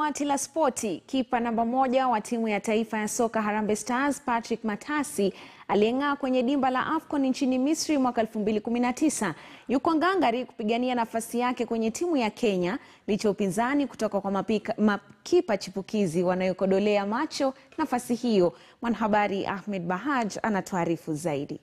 dawati la spoti, kipa namba moja wa timu ya taifa ya soka Harambee Stars Patrick Matasi aliyeng'aa kwenye dimba la AFCON nchini Misri mwaka 2019 yuko ngangari kupigania nafasi yake kwenye timu ya Kenya licha upinzani kutoka kwa mapika, makipa chipukizi wanayokodolea macho nafasi hiyo. Mwanahabari Ahmed Bahaj anatuarifu zaidi.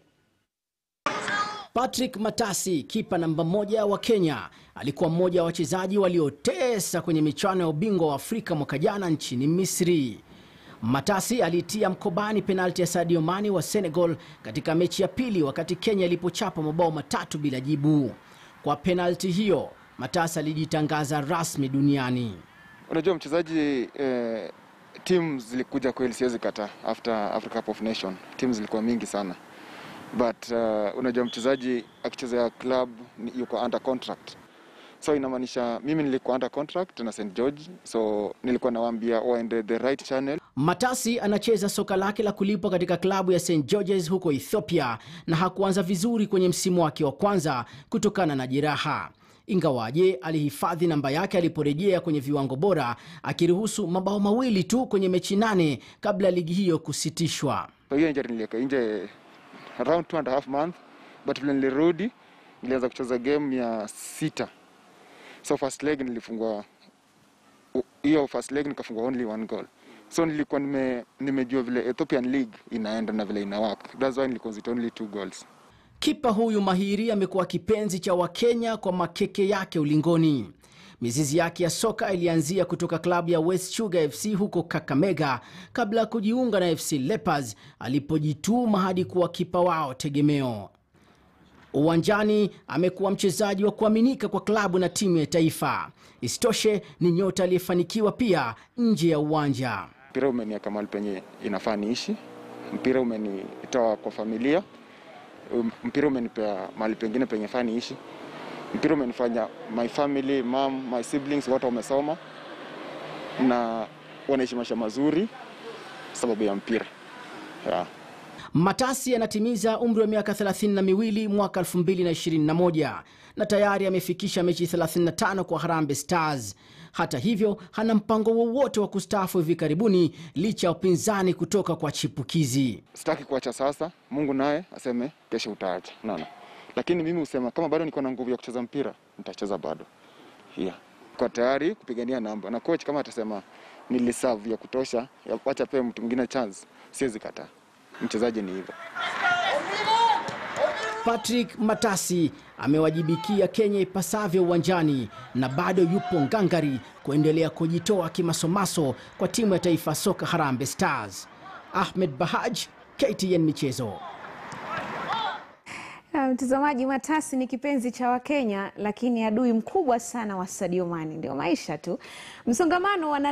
Patrick Matasi, kipa namba moja wa Kenya, alikuwa mmoja wa wachezaji waliotesa kwenye michuano ya ubingwa wa Afrika mwaka jana nchini Misri. Matasi alitia mkobani penalti ya Sadio Mane wa Senegal katika mechi ya pili wakati Kenya ilipochapa mabao matatu bila jibu. Kwa penalti hiyo, Matasi alijitangaza rasmi duniani. Unajua mchezaji eh, timu zilikuja kweli, siwezi kata after Africa Cup of Nation, timu zilikuwa mingi sana but uh, unajua mchezaji akichezea club ni- yuko under contract, so inamaanisha mimi nilikuwa under contract na St George, so nilikuwa nawaambia waende the right channel. Matasi anacheza soka lake la kulipwa katika klabu ya St George's huko Ethiopia na hakuanza vizuri kwenye msimu wake wa kwanza kutokana na jeraha. Ingawaje alihifadhi namba yake aliporejea kwenye viwango bora, akiruhusu mabao mawili tu kwenye mechi nane kabla ya ligi hiyo kusitishwa. So hiyo injury niliweka nje around two and a half month, but vile nilirudi nilianza kucheza game ya sita, so first leg nilifungwa u- hiyo first leg nikafungwa only one goal, so nilikuwa nime, nimejua vile Ethiopian league inaenda na vile ina work, that's why niliconcede only two goals. Kipa huyu mahiri amekuwa kipenzi cha Wakenya kwa makeke yake ulingoni. Mizizi yake ya soka ilianzia kutoka klabu ya West Sugar FC huko Kakamega kabla ya kujiunga na FC Leopards alipojituma hadi kuwa kipa wao tegemeo. Uwanjani amekuwa mchezaji wa kuaminika kwa klabu na timu ya taifa. Isitoshe ni nyota aliyefanikiwa pia nje ya uwanja. Mpira umeniweka mahali penye inafaa niishi, mpira umenitoa kwa familia, um, mpira umenipea mahali pengine penye faa niishi, mpira umenifanya my family, mom, my siblings wote wamesoma na wanaishi maisha mazuri sababu ya mpira yeah. Matasi anatimiza umri wa miaka 32 mwaka 2021 na tayari amefikisha mechi 35 kwa Harambee Stars. Hata hivyo, hana mpango wowote wa kustaafu hivi karibuni licha ya upinzani kutoka kwa chipukizi. Sitaki kuacha sasa, Mungu naye aseme kesho utaacha, unaona. Lakini mimi husema kama bado niko na nguvu ya kucheza mpira nitacheza bado, yeah. Kwa tayari kupigania namba na coach kama atasema niliserve ya kutosha, ya wacha pee mtu mwingine chance, siwezi kataa. Mchezaji ni hivyo. Patrick Matasi amewajibikia Kenya ipasavyo uwanjani na bado yupo ngangari kuendelea kujitoa kimasomaso kwa timu ya taifa soka Harambee Stars. Ahmed Bahaj, KTN Michezo. Na Mtazamaji, Matasi ni kipenzi cha Wakenya, lakini adui mkubwa sana wa Sadio Mane. Ndio maisha tu, msongamano wa